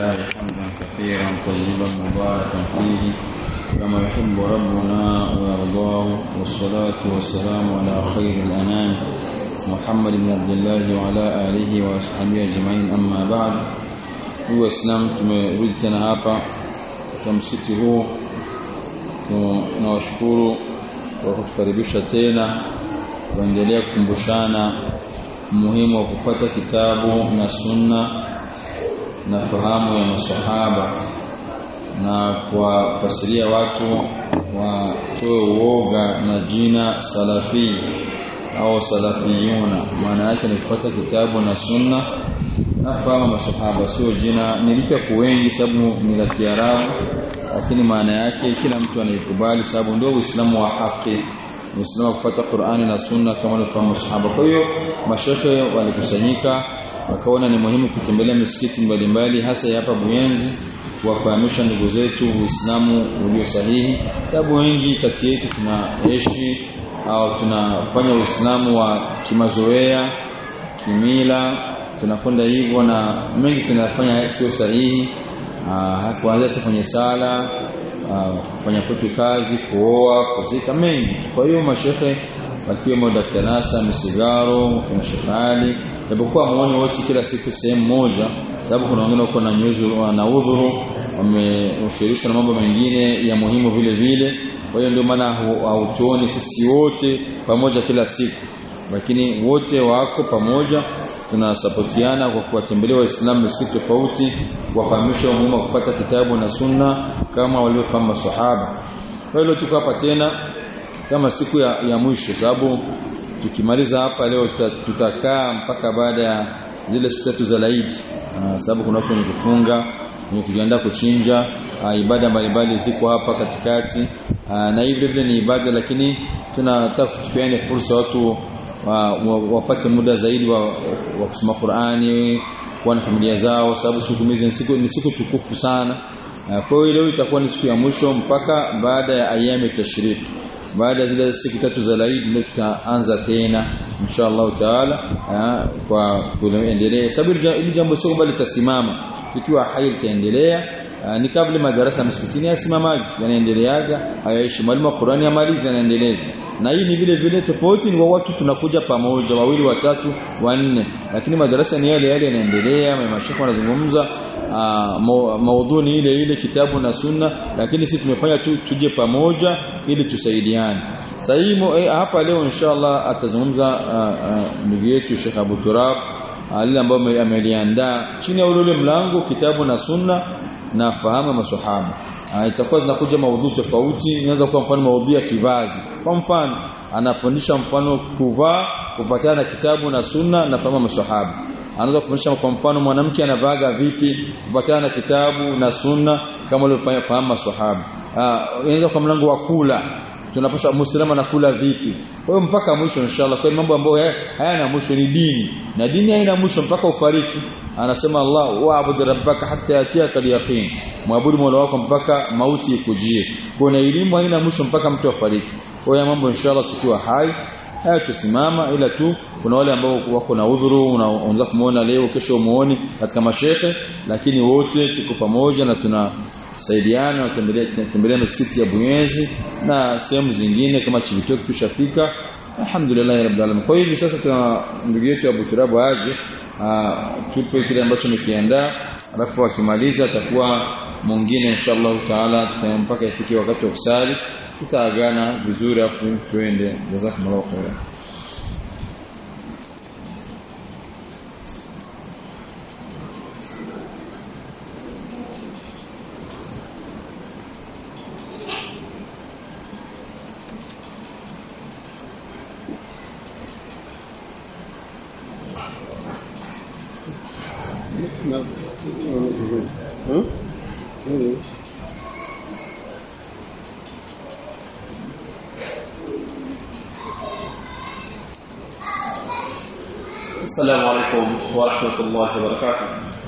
لله حمدا كثيرا طيبا مباركا فيه كما يحب ربنا ويرضاه والصلاة والسلام على خير الأنام محمد بن عبد الله وعلى آله وأصحابه أجمعين أما بعد هو إسلام tumerudi tena hapa kwa msikiti huu tunawashukuru kwa kutukaribisha tena kuendelea kukumbushana umuhimu wa kufuata kitabu na sunna na fahamu ya masahaba na kuwafasiria watu watoe uoga na jina salafi au salafiyuna maana yake ni kufuata kitabu na sunna na fahamu masahaba sio jina nilika wengi sababu ni la Kiarabu lakini maana yake kila mtu anaikubali sababu ndio Uislamu wa haki Uislamu kufuata Qur'ani na Sunna kama walivyofahamu sahaba. Kwa hiyo mashehe walikusanyika wakaona ni muhimu kutembelea misikiti mbalimbali hasa hapa Buyenzi kuwafahamisha ndugu zetu Uislamu ulio sahihi. Sababu wengi kati yetu tunaishi au tunafanya Uislamu wa kimazoea, kimila, tunakwenda hivyo na mengi tunafanya sio sahihi. kuanzia kwenye sala kufanya kwetu kazi kuoa kuzika mengi kwa hiyo mashehe wakiwemo Dr. Nasa Misigaro kuna Shekali japokuwa muone wote kila siku sehemu moja sababu kuna wengine wako na nyuzu na udhuru wameushirishwa na mambo mengine ya muhimu vile vile kwa hiyo ndio maana hautuoni sisi wote pamoja kila siku lakini wote wako pamoja tunasapotiana kwa kuwatembelea waislamu misikiti tofauti kuwafahamisha umuhimu wa kufuata kitabu na sunna kama waliofahamu maswahaba kwa hiyo tuko hapa tena kama siku ya, ya mwisho sababu tukimaliza hapa leo tutakaa mpaka baada ya zile siku tatu za laidi sababu kuna watu wenye kufunga wenye kujiandaa kuchinja aa, ibada mbalimbali ziko hapa katikati aa, na hivi vile ni ibada lakini tunataka kutupeane fursa watu wapate wa, wa muda zaidi wa, wa kusoma Qur'ani kuwa na familia zao sababu siku hizi ni siku ni siku tukufu sana kwa hiyo leo itakuwa ni siku ya mwisho mpaka baada ya ayami tashriki baada ya zile siku tatu za Eid ndio tutaanza tena inshallah taala kwa kuendelea sababu ili jambo sio kwamba litasimama ikiwa hai litaendelea ni kabla madarasa msikitini yasimamaji yanaendeleaga hayaishi mwalimu wa Qur'ani amalizi anaendeleza na hii ni vile vile tofauti ni wa watu tunakuja pamoja wawili watatu wanne lakini madarasa ni yale yale yanaendelea mashaka wanazungumza maudhui ile ile kitabu na sunna lakini sisi tumefanya tu tuje pamoja ili tusaidiane sasa hii hapa leo inshallah atazungumza ndugu yetu Sheikh Abu Turab lile ambalo ameliandaa chini ya ule mlango kitabu na sunna na fahamu maswahaba itakuwa zinakuja maudhui tofauti inaweza kuwa mfano maudhui ya kivazi kwa mfano anafundisha mfano kuvaa kufuatana na kitabu na sunna na fahamu maswahaba anaweza kufundisha kwa mfano mwanamke anavaga vipi kufuatana na kitabu na sunna kama waliofanya fahamu maswahaba inaweza kwa mlango wa kula tunapaswa muislamu anakula vipi kwa hiyo mpaka mwisho inshallah kwa mambo ambayo hayana mwisho ni dini na dini haina mwisho mpaka ufariki anasema Allah wa'bud rabbaka hatta yatiyaka al-yaqin muabudu mola wako mpaka mauti ikujie kwa elimu haina mwisho mpaka mtu afariki kwa hiyo mambo inshallah tukiwa hai haya tusimama ila tu kuna wale ambao wako na udhuru unaanza kumuona leo kesho umuone katika mashehe lakini wote tuko pamoja na tuna saidiana tembelea misikiti ya Buyenzi na sehemu zingine kama Chibitoke tushafika alhamdulillah rabbil alamin kwa hivi sasa tuna ndugu yetu Abu Turabu aje tupe kile ambacho tumekiandaa alafu akimaliza atakuwa mwingine inshallah taala mpaka ifike wakati wa kusali tutaagana vizuri afu tuende jazakumullahu khairan السلام عليكم ورحمة الله وبركاته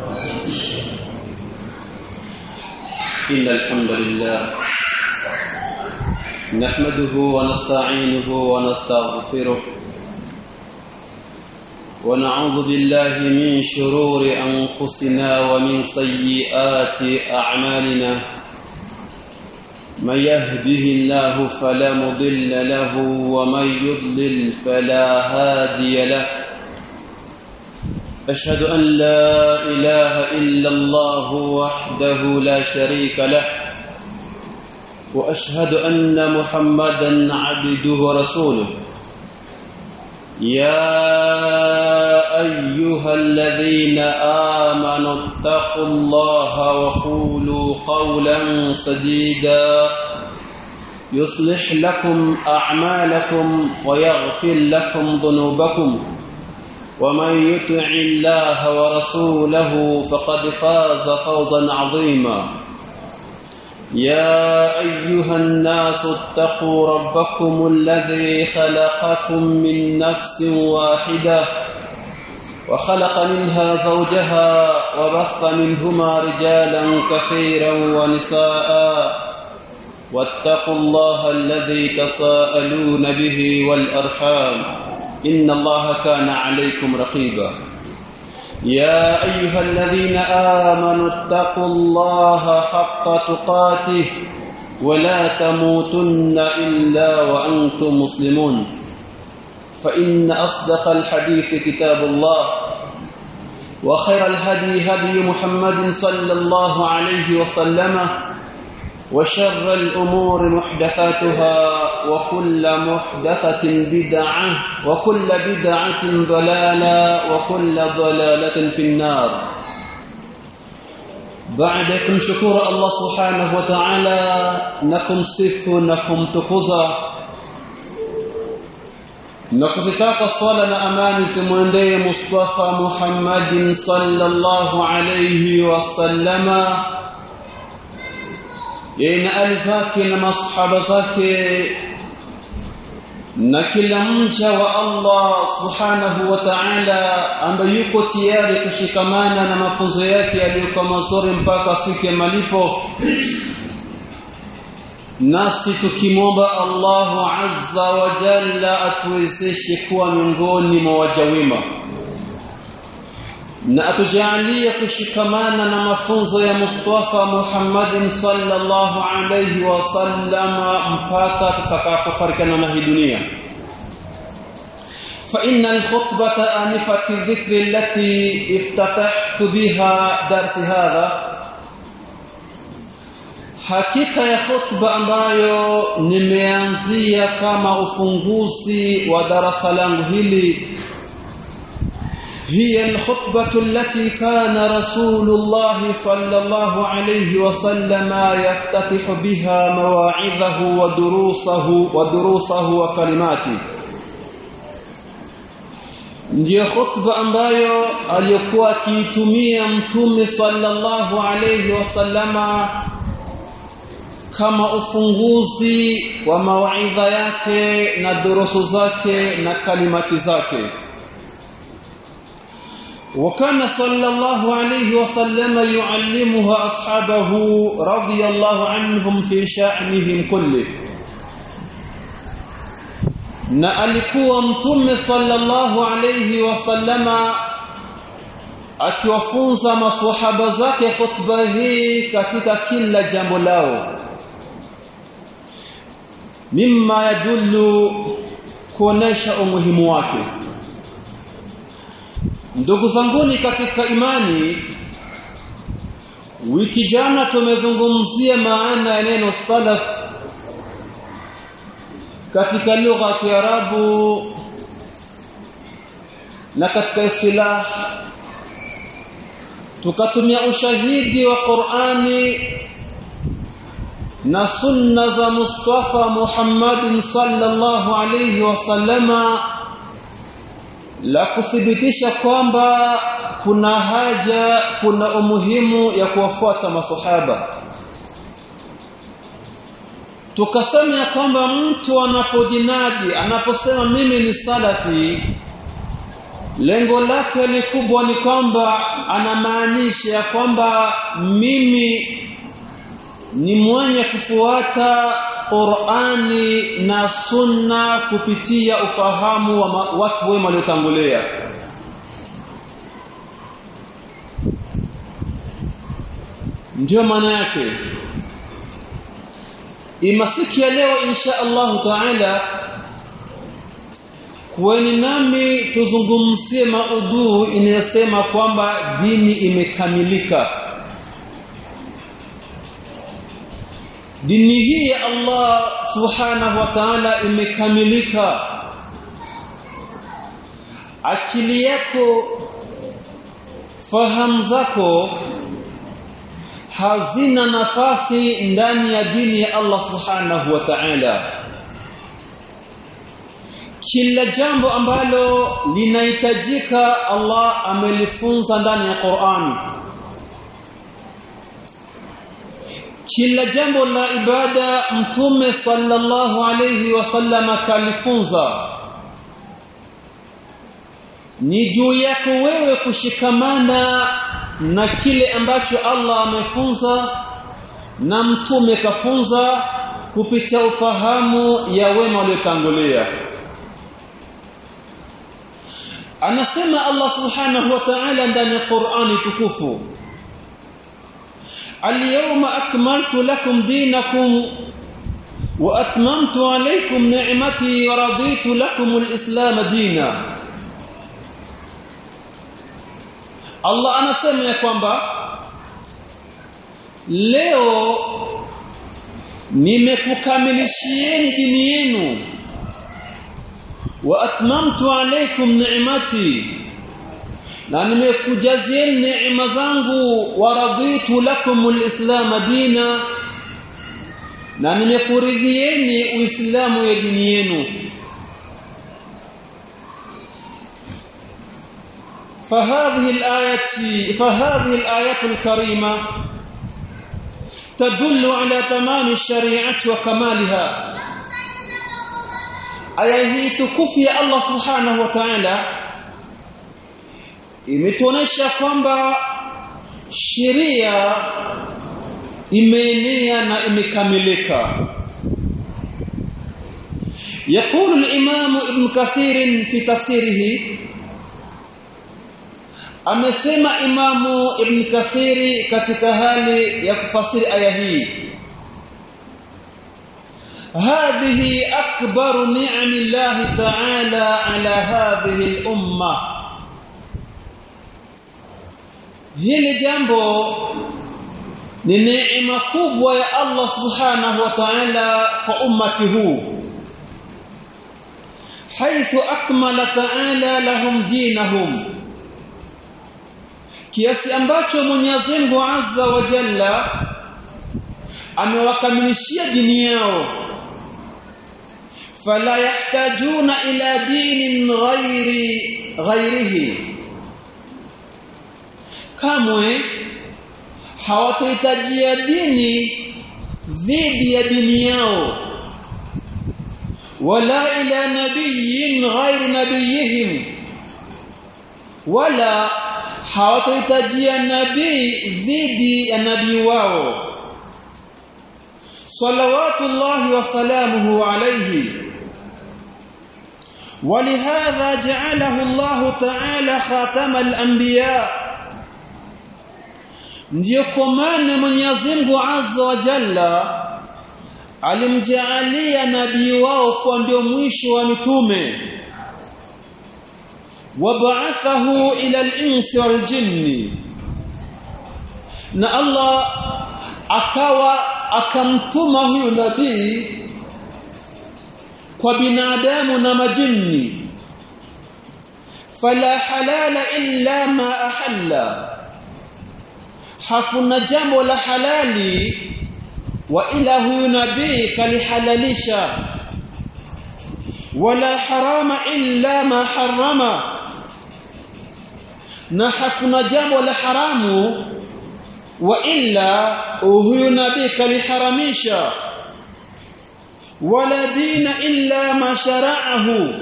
إن الحمد لله نحمده ونستعينه ونستغفره ونعوذ بالله من شرور أنفسنا ومن سيئات أعمالنا من يهده الله فلا مضل له ومن يضلل فلا هادي له أشهد أن لا إله إلا الله وحده لا شريك له وأشهد أن محمدا عبده ورسوله يا أيها الذين آمنوا اتقوا الله وقولوا قولا سديدا يصلح لكم أعمالكم ويغفر لكم ذنوبكم ومن يطع الله ورسوله فقد فاز فوزا عظيما يا أيها الناس اتقوا ربكم الذي خلقكم من نفس واحدة وخلق منها زوجها وبث منهما رجالا كثيرا ونساء واتقوا الله الذي تساءلون به والأرحام إن الله كان عليكم رقيبا يا أيها الذين آمنوا اتقوا الله حق تقاته ولا تموتن إلا وأنتم مسلمون فإن أصدق الحديث كتاب الله وخير الهدي هدي محمد صلى الله عليه وسلم وشر الأمور محدثاتها وكل محدثة بدعة وكل بدعة ضلالة وكل ضلالة في النار بعدكم شكور الله سبحانه وتعالى نكم صف نكم تقوزا nakuzitaka swala na amani zimwendee Mustafa Muhammadin sallallahu alayhi wasallama yeye na ali zake na masahaba zake na kila mja wa Allah subhanahu wa ta'ala ambaye yuko tayari kushikamana na mafunzo yake yaliyokuwa mazuri mpaka siku ya malipo nasi tukimwomba Allahu azza wa jalla atuwezeshe kuwa miongoni mwa waja wema na atujalie kushikamana na mafunzo ya Mustafa Muhammadin sallallahu alayhi wasallam mpaka tutakapofarikana na hii dunia فإن الخطبة آنفة الذكر التي افتتحت بها درس هذا hakika ya khutba ambayo nimeanzia kama ufunguzi wa darasa langu hili هي الخطبة التي كان رسول الله صلى الله عليه وسلم يفتتح بها مواعظه ودروسه ودروسه وكلماته ndiyo khutba ambayo aliyokuwa akiitumia mtume sallallahu alayhi wasallama kama ufunguzi wa mawaidha yake na durusu zake na kalimati zake وكان صلى الله عليه وسلم يعلمها أصحابه رضي الله عنهم في شأنهم كله na alikuwa mtume sallallahu alayhi wasallama akiwafunza maswahaba zake khutba hii katika kila jambo lao mimma yadullu kuonesha umuhimu wake ndugu zanguni katika imani wiki jana tumezungumzia maana ya neno salaf katika lugha ya Kiarabu na katika istilah tukatumia ushahidi wa Qur'ani na sunna za Mustafa Muhammadin sallallahu alayhi wasallama la kuthibitisha kwamba kuna haja kuna umuhimu ya kuwafuata masahaba tukasema ya kwamba mtu anapojinadi anaposema mimi ni salafi lengo lake likubwa ni kwamba anamaanisha kwamba mimi ni mwenye kufuata Qur'ani na Sunna kupitia ufahamu wa watu wema waliotangulia ndio maana yake imasiki ya leo insha Allah taala kuweni nami tuzungumzie maudhu inayosema kwamba dini imekamilika dini hii ya Allah subhanahu wa ta'ala imekamilika akili yako fahamu zako hazina nafasi ndani ya dini ya Allah subhanahu wa ta'ala kila jambo ambalo linahitajika Allah amelifunza ndani ya Qur'an kila jambo la ibada mtume sallallahu alayhi wasallam kalifunza ni juu yako wewe kushikamana na kile ambacho Allah amefunza na mtume kafunza kupitia ufahamu ya wema waliotangulia anasema Allah subhanahu wa ta'ala ndani ya Qur'ani tukufu اليوم أكملت لكم دينكم وأتممت عليكم نعمتي ورضيت لكم الإسلام دينا Allah anasema ya kwamba leo nimekukamilishieni dini yenu wa atmamtu alaykum ni'mati na nimekujazieni neema zangu wa raditu lakum alislam dina na nimekuridhieni uislamu ya dini yenu فهذه الآية فهذه الآية الكريمة تدل على تمام الشريعة وكمالها aya hii tukufu ya Allah subhanahu wa ta'ala imetuonesha kwamba sheria imeenea na imekamilika يقول الإمام ابن كثير في تفسيره amesema imamu ibn kathiri katika hali ya kufasiri aya hii هذه أكبر نعم الله تعالى على هذه الأمة hili jambo ni neema kubwa ya Allah subhanahu wa ta'ala kwa ummati huu حيث أكمل تعالى لهم دينهم kiasi ambacho Mwenyezi Mungu Azza wa Jalla amewakamilishia dini yao fala yahtajuna ila dinin ghairi ghairihi kamwe hawatohitajia dini dhidi ya dini yao wala ila nabiyin ghairi nabiyihim wala hawatohitajia nabii dhidi ya nabii wao salawatullahi wasalamuhu alayhi ولهذا جعله الله تعالى خاتم الانبياء ndio kwa maana Mwenyezi Mungu Azza wa Jalla alimjaalia nabii wao kwa ndio mwisho wa mitume وبعثه إلى الإنس والجن na Allah akawa akamtuma huyu nabii kwa binadamu na majini fala halala illa ma ahalla hakuna jambo la halali wa ila huyu nabii kalihalalisha wala harama illa ma harama na hakuna jambo la haramu wa illa huyu nabii kaliharamisha wala dina illa ma shara'ahu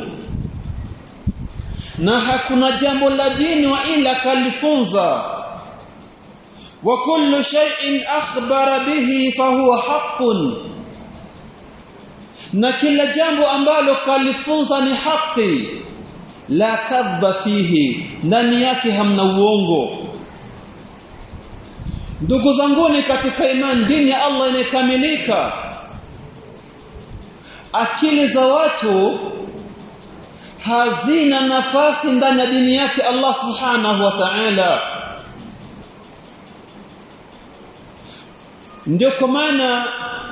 na hakuna jambo la dini wa illa kalifunza wa kullu shay'in akhbara bihi fahuwa haqqun na kila jambo ambalo kalifunza ni haki la kadhba fihi ndani yake hamna uongo ndugu zanguni katika imani dini ya Allah imekamilika akili za watu hazina nafasi ndani ya dini yake Allah subhanahu wa ta'ala ndio kwa maana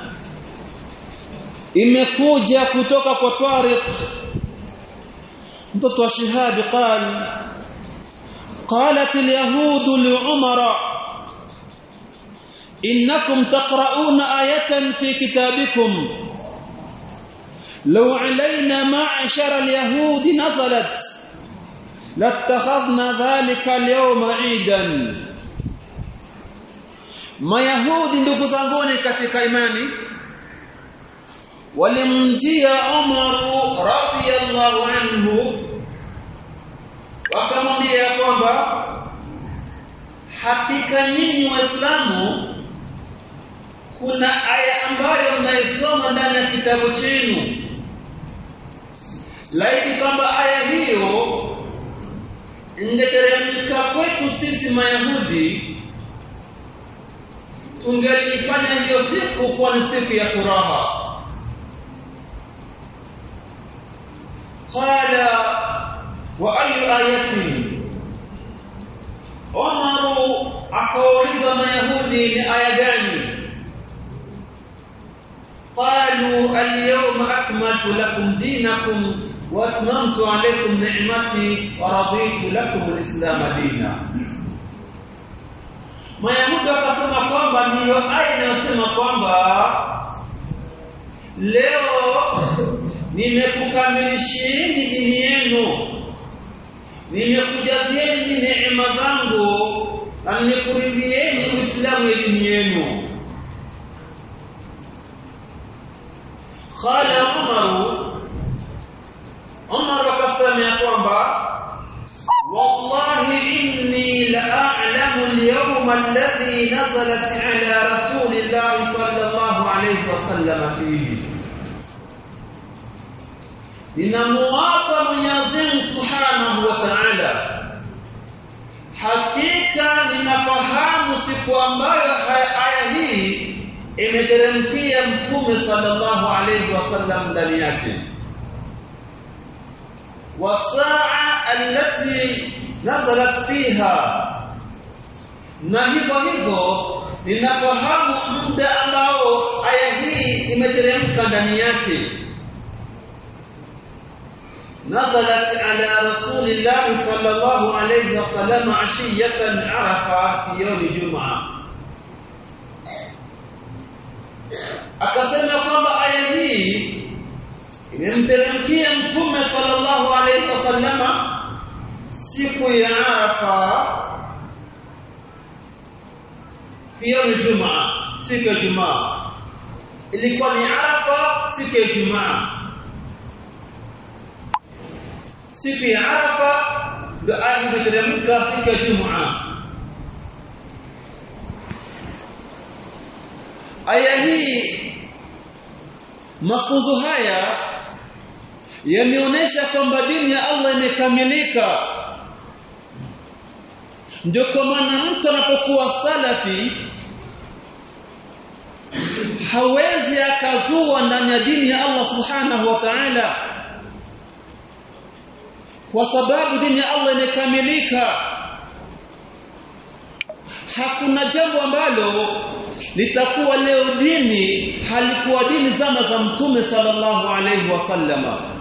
imekuja kutoka kwa Tariq mtoto wa Shihab قال قالت اليهود لعمر إنكم تقرؤون آية في كتابكم لو علينا معشر اليهود نزلت لاتخذنا ذلك اليوم عيدا mayahudi ndugu zanguni katika imani walimjia Umar radhiyallahu anhu wakamwambia kwamba hakika nyinyi waislamu kuna aya ambayo mnaisoma ndani ya kitabu chenu laiti kwamba aya hiyo ingeteremka kwetu sisi mayahudi tungelifanya hiyo siku kuwa ni siku ya furaha qala wa ayu ayatin Umaru akauliza mayahudi ni aya gani qalu al-yawma akmaltu lakum dinakum wa atmamtu alaykum ni'mati wa raditu lakum al-islam dina Mayahudi wakasema kwamba ndiyo aya inayosema kwamba leo nimekukamilishieni dini yenu nimekujazieni neema zangu na nimekuridhieni Uislamu ya dini yenu qala Umar Umar akasema ya kwamba والله إني لأعلم اليوم الذي نزلت على رسول الله صلى الله عليه وسلم فيه ninamuapa Mwenyezi Mungu Subhanahu wa Ta'ala hakika ninafahamu siku ambayo aya hii imeteremkia mtume sallallahu alayhi wasallam ndani yake wasaa allati nazalat fiha na hivyo hivyo ninafahamu muda ambao aya hii imeteremka ndani yake نزلت على رسول الله صلى الله عليه وسلم عشية عرفة في يوم الجمعة akasema kwamba aya hii imemteremkia mtume sallallahu alaihi wasallama siku ya Arafa fi yawm Ijumaa siku ya Ijumaa ilikuwa ni Arafa siku ya Ijumaa siku ya Arafa ndio aya imeteremka siku ya Ijumaa aya hii mafunzo haya yameonyesha kwamba dini ya Allah imekamilika ndio kwa maana mtu anapokuwa salafi hawezi akazua ndani ya dini ya Allah subhanahu wa ta'ala kwa sababu dini ya Allah imekamilika hakuna jambo ambalo litakuwa leo dini halikuwa dini zama za mtume sallallahu alaihi wasallama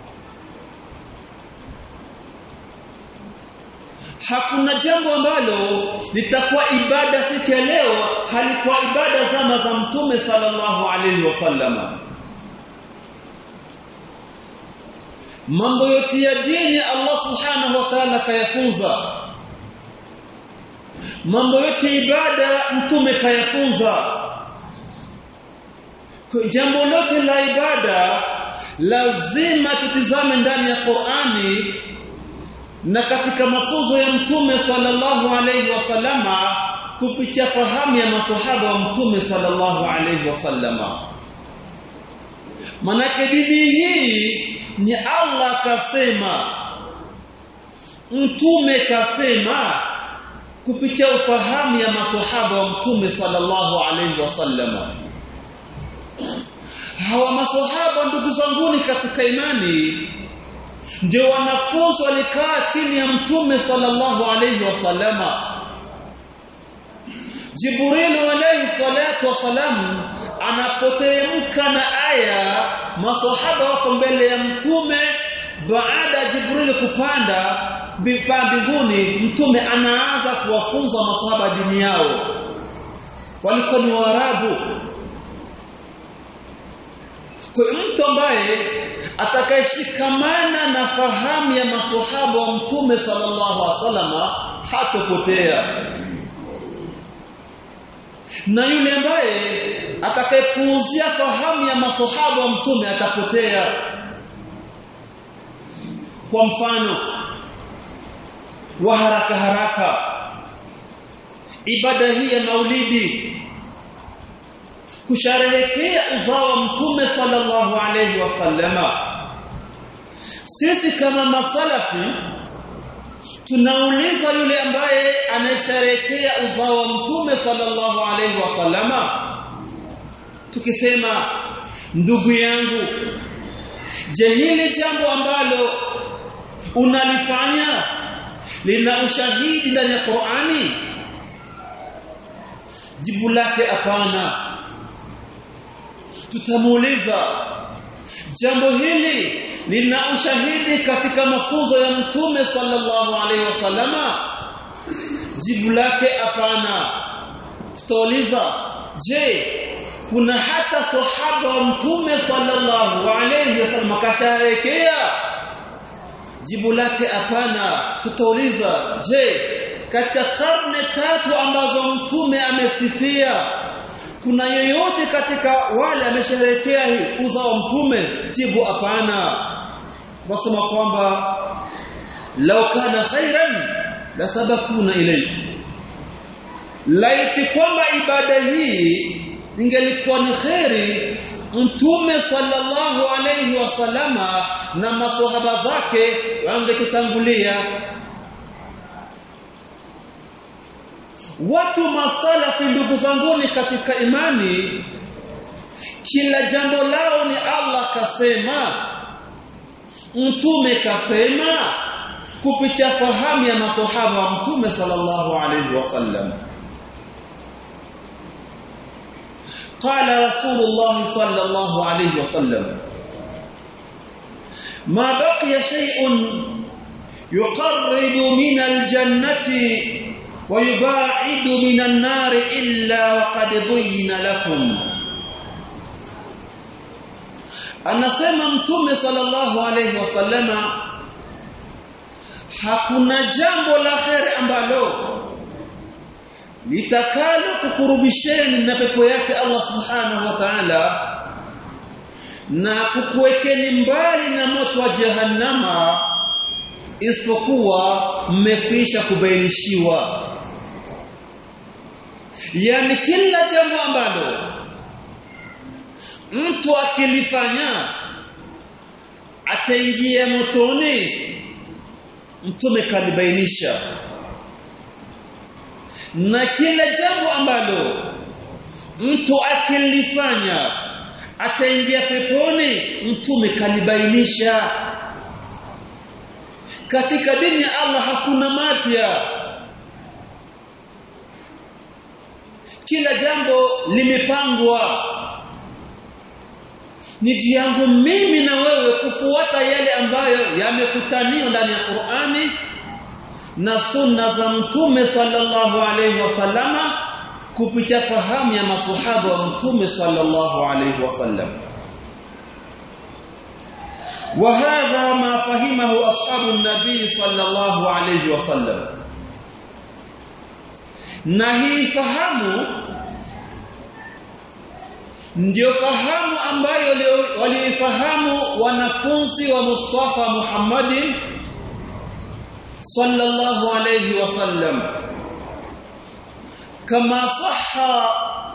hakuna jambo ambalo litakuwa ibada siku ya leo halikuwa ibada zama za mtume sallallahu alaihi wasallama mambo yote ya dini Allah subhanahu wa ta'ala kayafunza mambo yote ibada mtume kayafunza jambo lote la ibada lazima tutizame ndani ya Qur'ani na katika mafunzo ya mtume sallallahu alayhi wasallama kupitia fahamu ya maswahaba wa mtume sallallahu alayhi wasallama manake dini hii ni Allah kasema mtume kasema kupitia ufahamu ya maswahaba wa mtume sallallahu alaihi wasallama hawa maswahaba ndugu zanguni katika imani ndio wanafunzi walikaa chini ya mtume sallallahu alaihi wasallama Jibril alayhi salatu wasalam anapoteremka na aya maswahaba wako mbele ya mtume baada ya Jibril kupanda mbinguni mtume anaanza kuwafunza maswahaba dini yao walikuwa ni Waarabu kwa mtu ambaye atakayeshikamana na fahamu ya maswahaba wa mtume sallallahu alaihi wasallama hatopotea na yule ambaye atakayepuuzia fahamu ya maswahaba wa mtume atapotea kwa mfano wa haraka haraka ibada hii ya maulidi kusherehekea uzao wa mtume sallallahu alayhi wasallama sisi kama masalafi tunauliza yule ambaye anasherehekea uzao wa mtume sallallahu alayhi wasallama tukisema ndugu yangu je hili jambo ambalo unalifanya lina ushahidi ndani ya Qur'ani jibu lake hapana tutamuuliza jambo hili lina ushahidi katika mafunzo ya mtume sallallahu alaihi wasallama jibu lake hapana tutauliza je kuna hata sahaba wa mtume sallallahu alaihi wasallam kasharekea jibu lake hapana tutauliza je katika karne tatu ambazo mtume amesifia kuna yeyote katika wale amesherehekea hii uzao mtume jibu hapana tunasema kwamba law kana khairan la sabakuna ilayhi laiti kwamba ibada hii ingelikuwa ni khairi mtume sallallahu alayhi wasallama na maswahaba zake wangetutangulia watu masalafi ndugu zanguni katika imani kila jambo lao ni Allah kasema mtume kasema kupitia fahamu ya maswahaba wa mtume sallallahu alayhi wasallam قال رسول الله صلى الله عليه وسلم ما بقي شيء يقرب من الجنة ويباعد من النار إلا وقد بين لكم anasema mtume sallallahu alayhi wasallama hakuna jambo la kheri ambalo litakalo kukurubisheni na pepo yake Allah subhanahu wa ta'ala na kukuwekeni mbali na moto wa jahannama isipokuwa mmekwisha kubainishiwa yani kila jambo ambalo mtu akilifanya ataingia motoni mtume kalibainisha na kila jambo ambalo mtu akilifanya ataingia peponi mtume kalibainisha katika dini ya Allah hakuna mapya kila jambo limepangwa ni juu yangu mimi na wewe kufuata yale ambayo yamekutaniwa ndani ya Qur'ani na sunna za mtume sallallahu alayhi wasallama kupitia fahamu ya maswahaba wa mtume sallallahu alayhi wasallam وهذا ما فهمه اصحاب النبي صلى الله عليه وسلم na hii fahamu ndio fahamu ambayo waliifahamu wanafunzi wa Mustafa Muhammadin sallallahu alayhi wasallam kama sahha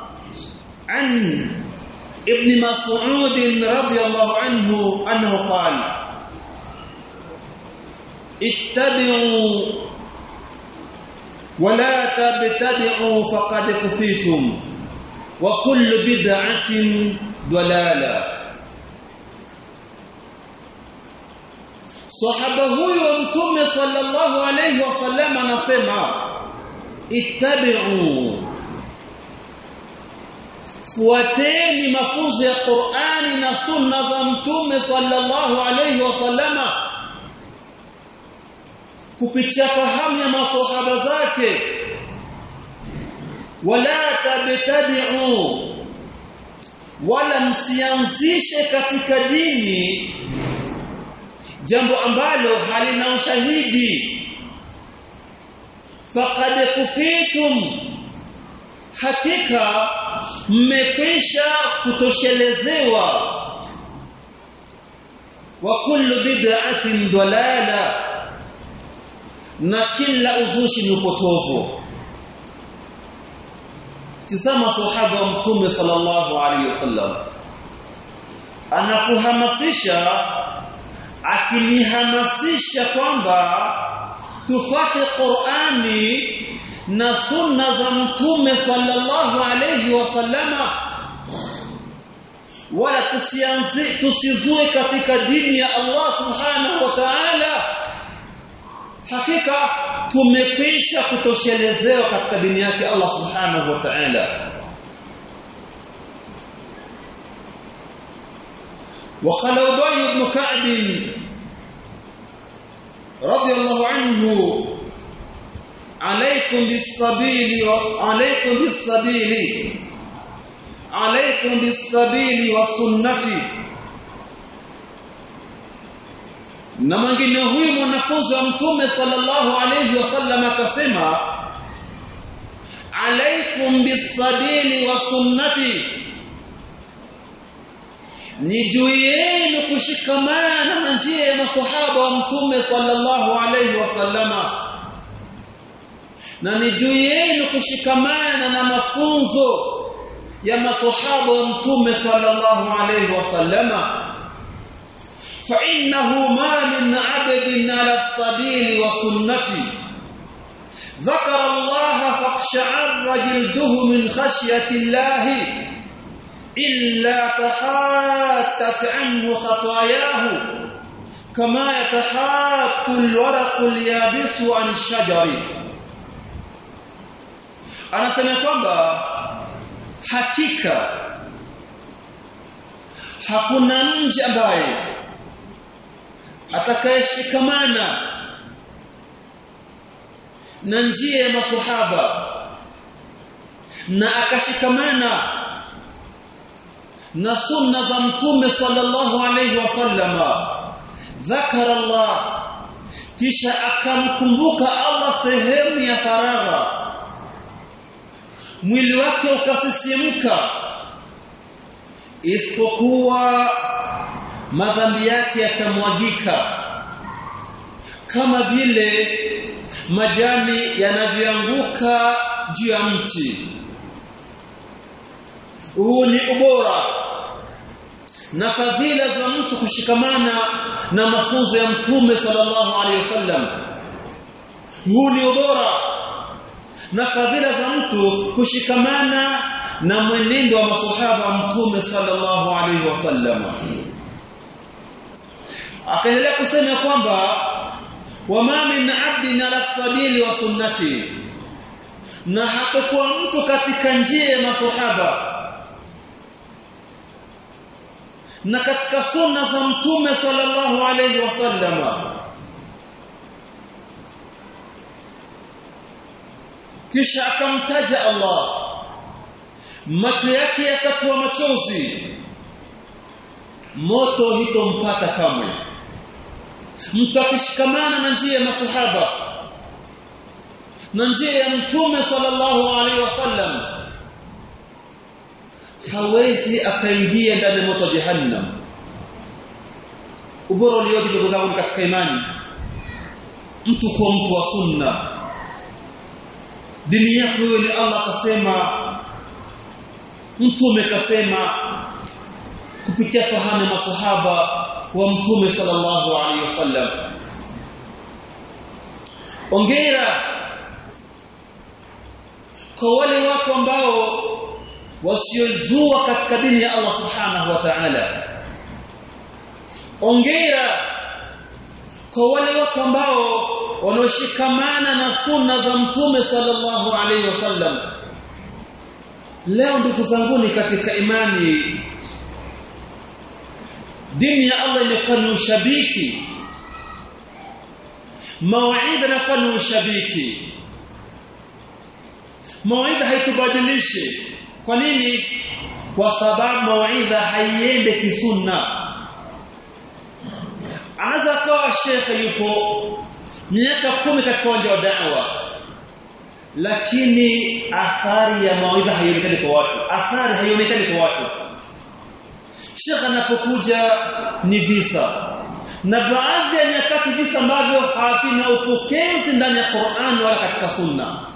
an ابن مسعود رضي الله عنه أنه قال اتبعوا wala tabtadi'u faqad kufitum wa kullu bid'atin dalala Sahaba huyu wa Mtume sallallahu alayhi wasallam anasema ittabi'u fuateni mafunzo ya Qur'ani na sunna za Mtume sallallahu alayhi wasallama kupitia fahamu ya maswahaba zake wala tabtadi'u wala msianzishe katika dini jambo ambalo halina ushahidi faqad kufitum hakika mmekwisha kutoshelezewa wa kullu bid'atin dalala na kila uzushi ni upotovu tizama sahaba wa mtume sallallahu alaihi wasallam anakuhamasisha akinihamasisha kwamba tufate Qur'ani na sunna za mtume sallallahu alayhi wasallama wala tusianzi tusizue katika dini ya Allah subhanahu wa ta'ala hakika tumekwisha kutoshelezewa katika dini yake Allah subhanahu wa ta'ala وقال أبي بن كعب رضي الله عنه عليكم بالسبيل عليكم بالسبيل عليكم بالسبيل والسنة na mwingine huyu mwanafunzi wa mtume sallallahu alayhi wasallam akasema alaikum bisabili wa sunnati ni juu yenu kushikamana na njia ya masahaba wa mtume sallallahu alayhi wasallama na ni juu yenu kushikamana na mafunzo ya masahaba wa mtume sallallahu alayhi wasallama fa innahu ma min 'abdin 'ala as-sabili wa sunnati ذكر الله فاقشعر جلده من خشية الله إلا تحاتت عنه خطاياه كما يتحات الورق اليابس عن الشجر anasema kwamba hakika hakuna mji ambaye atakayeshikamana na njia ya maswahaba na akashikamana na sunna za mtume sallallahu alayhi wasallama dhakara Allah kisha akamkumbuka Allah sehemu ya faragha mwili wake ukasisimka isipokuwa madhambi yake yatamwagika kama vile majani yanavyoanguka juu ya mti huu ni ubora na fadhila za mtu kushikamana na mafunzo ya mtume sallallahu alaihi wasallam huu ni ubora na fadhila za mtu kushikamana na mwenendo wa maswahaba wa mtume sallallahu alaihi wasallam akaendelea kusema kwamba wama min abdin ala sabili wa sunnati na hatakuwa mtu katika njia ya maswahaba na katika sunna za mtume sallallahu alayhi wasallama kisha akamtaja Allah macho yake yakatoa machozi moto hitompata kamwe mtu akishikamana na njia ya masahaba na njia ya mtume sallallahu alaihi wasallam hawezi akaingia ndani ya moto wa jahannam ubora ulioje ndugu zangu katika imani mtu kuwa mtu wa sunna dini yako wewe ni Allah akasema mtume kasema kupitia fahamu ya masahaba wa mtume sallallahu alaihi wasallam ongera kwa wale watu ambao wasiozua katika dini ya Allah subhanahu wa ta'ala ongera kwa wale watu ambao wanaoshikamana na sunna za mtume sallallahu alaihi wasallam leo ndugu zanguni katika imani dini ya Allah imekuwa ni ushabiki mawaidha inakuwa ni ushabiki mawaidha haitubadilishi kwa nini kwa sababu mawaidha haiende kisunna anaweza kawa shekhe yupo miaka kumi katika uwanja wa da'wa lakini athari ya mawaidha haionekani kwa watu athari haionekani kwa watu shekhe anapokuja ni visa na baadhi ya nyakati visa ambavyo havina upokezi ndani ya Qur'an wala katika sunna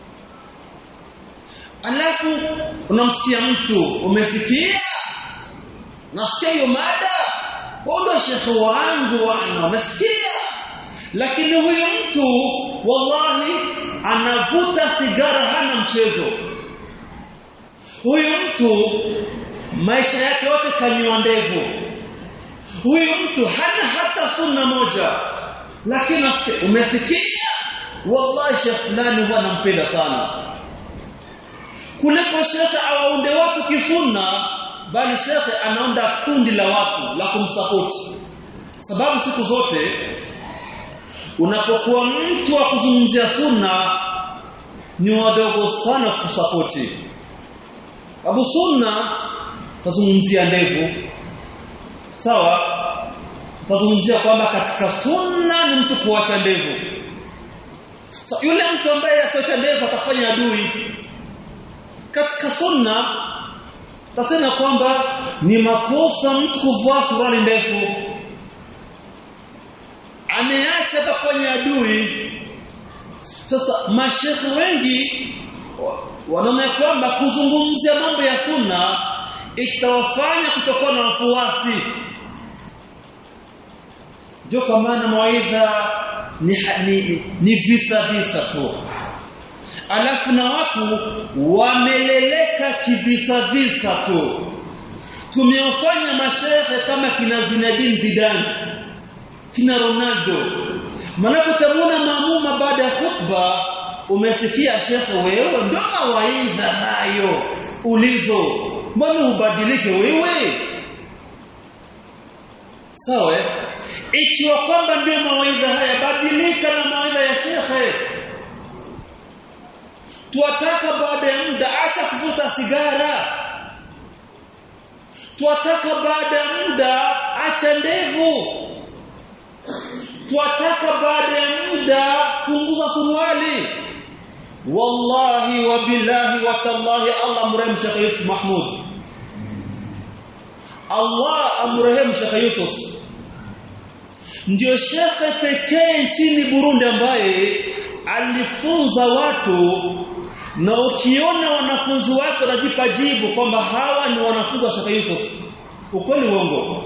alafu unamsikia mtu umesikia nasikia hiyo mada wala shekhe wangu wana umesikia lakini huyu mtu wallahi anavuta sigara hana mchezo huyu mtu maisha yake yote kanywa ndevu huyu mtu hana hata sunna moja lakini umesikia wallahi shekhe fulani huwa anampenda sana kuliko shekhe awaunde watu kisunna bali shekhe anaunda kundi la watu la kumsapoti sababu siku zote unapokuwa mtu wa kuzungumzia sunna ni wadogo sana kusapoti Abu Sunna tazungumzia ndevu sawa tazungumzia kwamba katika sunna ni mtu kuacha ndevu so, yule mtu ambaye asiocha ndevu atafanya adui katika sunna tasema kwamba ni makosa mtu kuvaa suruali ndefu ameacha atafanya adui sasa mashekhe wengi wanaona kwamba kuzungumzia mambo ya sunna itawafanya kutokuwa na wafuasi ndio kwa maana mawaidha ni, ni, ni visa visa tu alafu na watu wameleleka kivisa visa tu tumewafanya mashehe kama kina Zinedine Zidane kina Ronaldo manapotamuna maamuma baada ya khutba umesikia shekhe wewe ndo mawaidha hayo ulizo mbona ubadilike wewe sawa ikiwa kwamba ndio mawaidha haya badilika na mawaidha ya shekhe tuwataka baada ya muda acha kuvuta sigara tuwataka baada ya muda acha ndevu tuwataka baada ya muda punguza suruali wallahi wa billahi wa tallahi Allah mrehemu Sheikh Yusuf Mahmud Allah amrehemu Sheikh Yusuf ndio shekhe pekee nchini Burundi ambaye alifunza watu na ukiona wanafunzi wake wanajipa jibu kwamba hawa ni wanafunzi wa Sheikh Yusuf ukweli uongo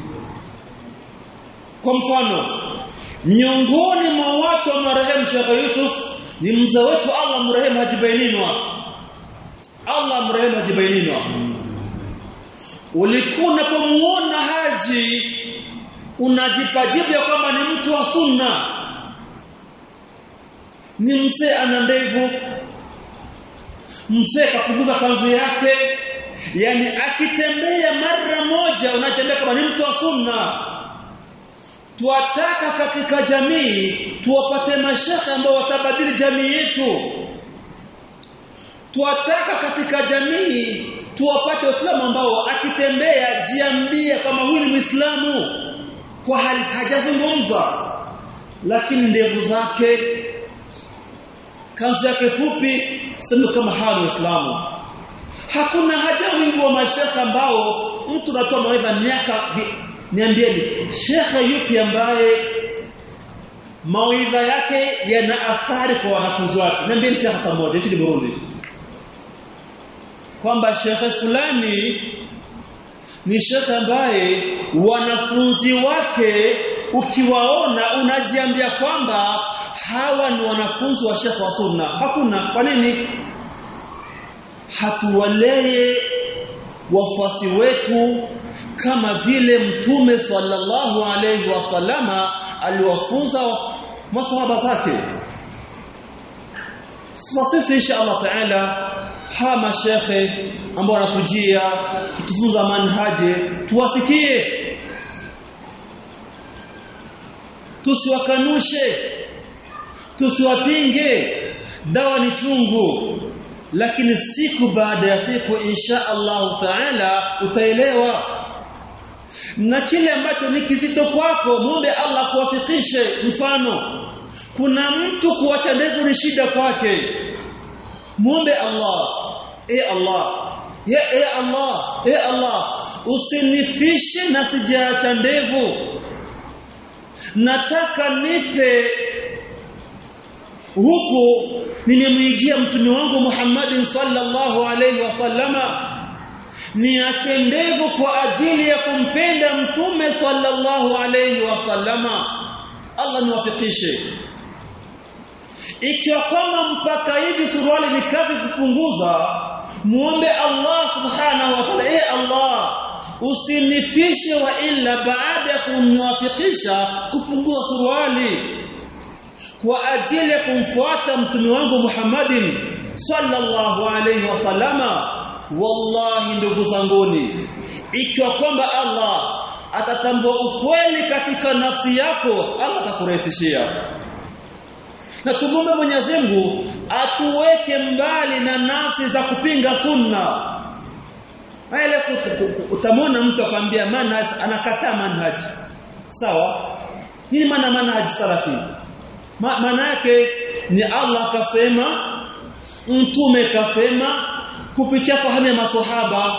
kwa mfano miongoni mwa watu wa marehemu Sheikh Yusuf ni mzee wetu Allah mrehemu hajibaininwa Allah mrehemu hajibaininwa ulikuwa unapomuona haji unajipa jibu ya kwamba ni mtu wa sunna ni mzee ana ndevu mzee kapunguza kanzu yake yani akitembea mara moja unatembea kama ni mtu wa sunna tuwataka katika jamii tuwapate mashaka ambao watabadili jamii yetu tuwataka katika jamii tuwapate waislamu ambao akitembea jiambie kama huyu ni muislamu kwa hali hajazungumza lakini ndevu zake kanzu yake fupi sema kama hawa ni waislamu hakuna haja wingi wa mashaka ambao mtu anatoa mawaidha miaka niambieni shekhe yupi ambaye mawaidha yake yana athari kwa wanafunzi wake niambieni shekhe hata mmoja nchini Burundi kwamba shekhe fulani ni shekhe ambaye wanafunzi wake ukiwaona unajiambia kwamba hawa ni wanafunzi wa shekhe wa sunna hakuna kwa nini hatuwalee wafuasi wetu kama vile mtume sallallahu alayhi wasallama aliwafunza maswahaba zake sasa sisi insha Allah taala hawa mashekhe ambao wanatujia kutufunza manhaje tuwasikie tusiwakanushe tusiwapinge dawa ni chungu lakini siku baada ya siku insha Allah taala utaelewa na kile ambacho ni kizito kwako muombe Allah kuwafikishe mfano kuna mtu kuacha ndevu ni shida kwake muombe Allah e Allah ya e Allah e Allah usinifishe na sijaacha ndevu nataka nife huku nimemwigia mtume wangu Muhammadin sallallahu alayhi wasallama niache ndevu kwa ajili ya kumpenda mtume sallallahu alayhi wasallama Allah niwafikishe ikiwa kwamba mpaka hivi suruali ni kazi kupunguza muombe Allah subhanahu wa ta'ala eh Allah usinifishe wa illa baada ya kumwafikisha kupunguza suruali kwa ajili ya kumfuata mtume wangu Muhammadin sallallahu alayhi wasallama wallahi ndugu zanguni ikiwa kwamba Allah atatambua ukweli katika nafsi yako Allah atakurahisishia na tumombe Mwenyezi Mungu atuweke mbali na nafsi za kupinga sunna ile utamwona mtu akwambia manhaj anakataa manhaj sawa nini maana manhaj salafi maana yake ni Allah kasema mtume kasema kupitia fahamu ya maswahaba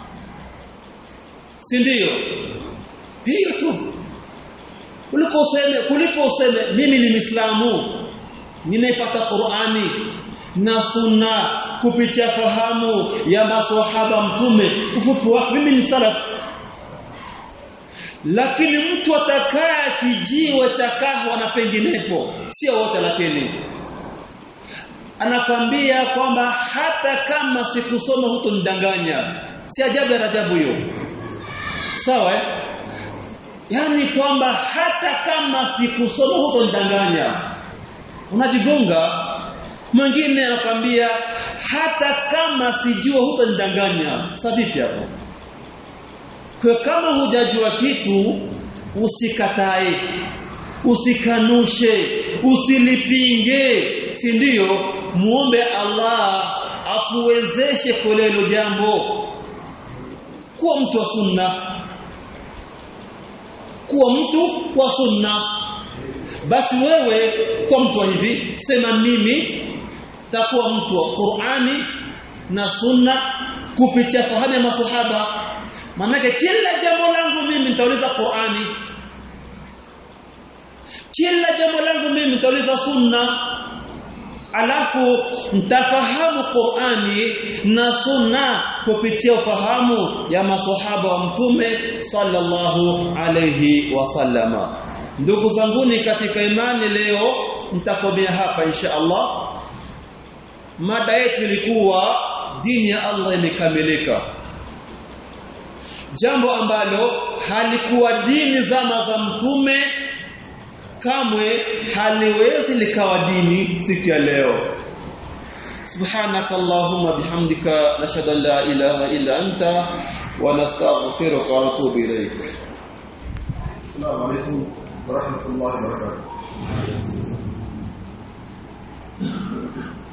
si ndio hiyo tu kuliko useme kuliko useme mimi ni Muislamu ninaifuata Qur'ani na sunna kupitia fahamu ya maswahaba mtume ufupi wake mimi ni salaf lakini mtu atakaa kijiwe cha kahwa na penginepo sio wote lakini anakwambia kwamba hata kama sikusoma hutonidanganya si ajabu ya rajabu hiyo sawa eh? yani kwamba hata kama sikusoma hutonidanganya unajigonga mwingine anakwambia hata kama sijua hutonidanganya sasa vipi hapo kwa kama hujajua kitu usikatae usikanushe usilipinge si ndio muombe Allah akuwezeshe kulelo jambo kuwa mtu wa sunna kuwa mtu wa sunna basi wewe kuwa mtu wa hivi sema mimi takuwa mtu wa Qur'ani na sunna kupitia fahamu ya maswahaba manake kila jambo langu mimi nitauliza Qur'ani kila jambo langu mimi nitauliza sunna alafu mtafahamu Qur'ani na sunna kupitia ufahamu ya maswahaba wa mtume sallallahu alayhi wasallama ndugu zanguni katika imani leo mtakomea hapa insha Allah mada yetu ilikuwa dini ya Allah imekamilika jambo ambalo halikuwa dini zama za mtume kamwe haliwezi likawa dini siku ya leo سبحانك اللهم بحمدك نشهد ان لا اله الا انت ونستغفرك ونتوب اليك السلام عليكم ورحمه الله وبركاته